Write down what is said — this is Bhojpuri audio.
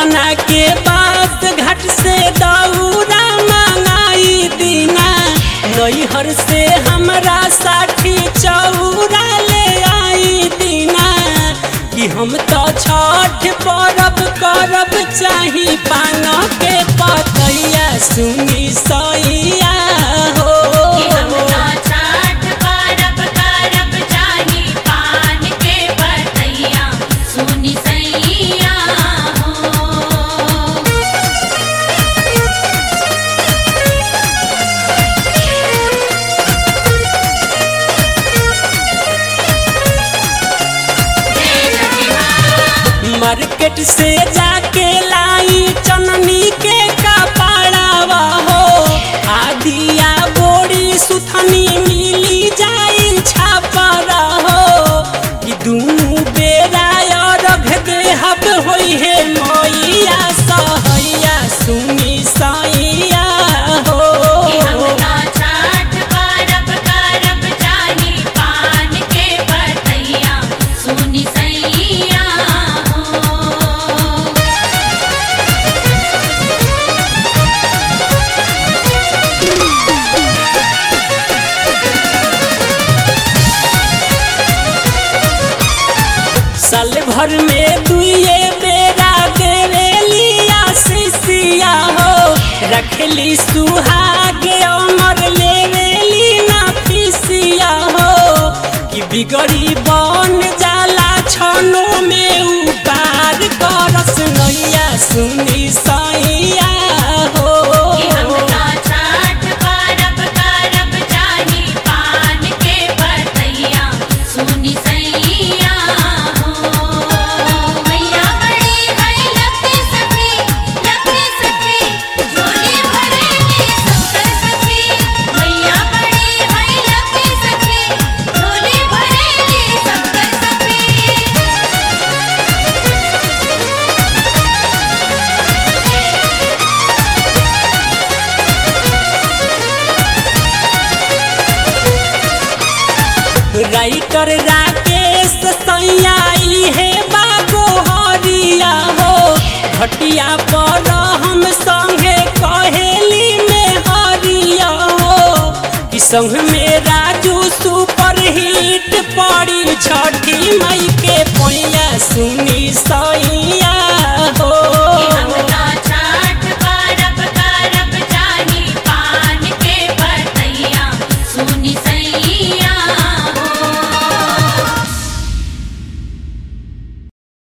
पटना के बात घाट से दौरा मंगाई दीना नैहर से हमरा साठी चौरा ले आई दीना कि हम तो छठ परब करब चाही पान के पतैया सुनी सैया हो हमरा छठ परब करब चाही पान के पतैया सुनि सैया हो मार्केट से जाके लाई चननी के कपड़ावा हो आदिया बोरी सुथनी मिली जाई छापरा हो कि दुनू बेरा अरघ देहब होई है मैया सहैया सुनी सैया हो हमरा छठ परब करब चाही पान के पतैया सुनि सैया हो साल भर में दुए बेरा देवेली आशीषिया हो रखली सुहाग अमर लेवेली ना फीसिया हो कि बिगड़ी बन जाला छनो में उपार करस नैया सुनी सैया हो हमरा छठ परब करब चाही पान के पतैया सुनि सैया हो मैया बड़ी है लखी सखी लखी सखी झोली भरेली शंकर सखी मैया बड़ी है लखी सखी झोली भरेली शंकर सखी राइटर राकेश सैयाई है बागो हरिया हो घटिया पर हम संगे कहेली में हरिया हो कि संग में राजू सुपर हिट पड़ी छठी मई के पैया सुनी सैया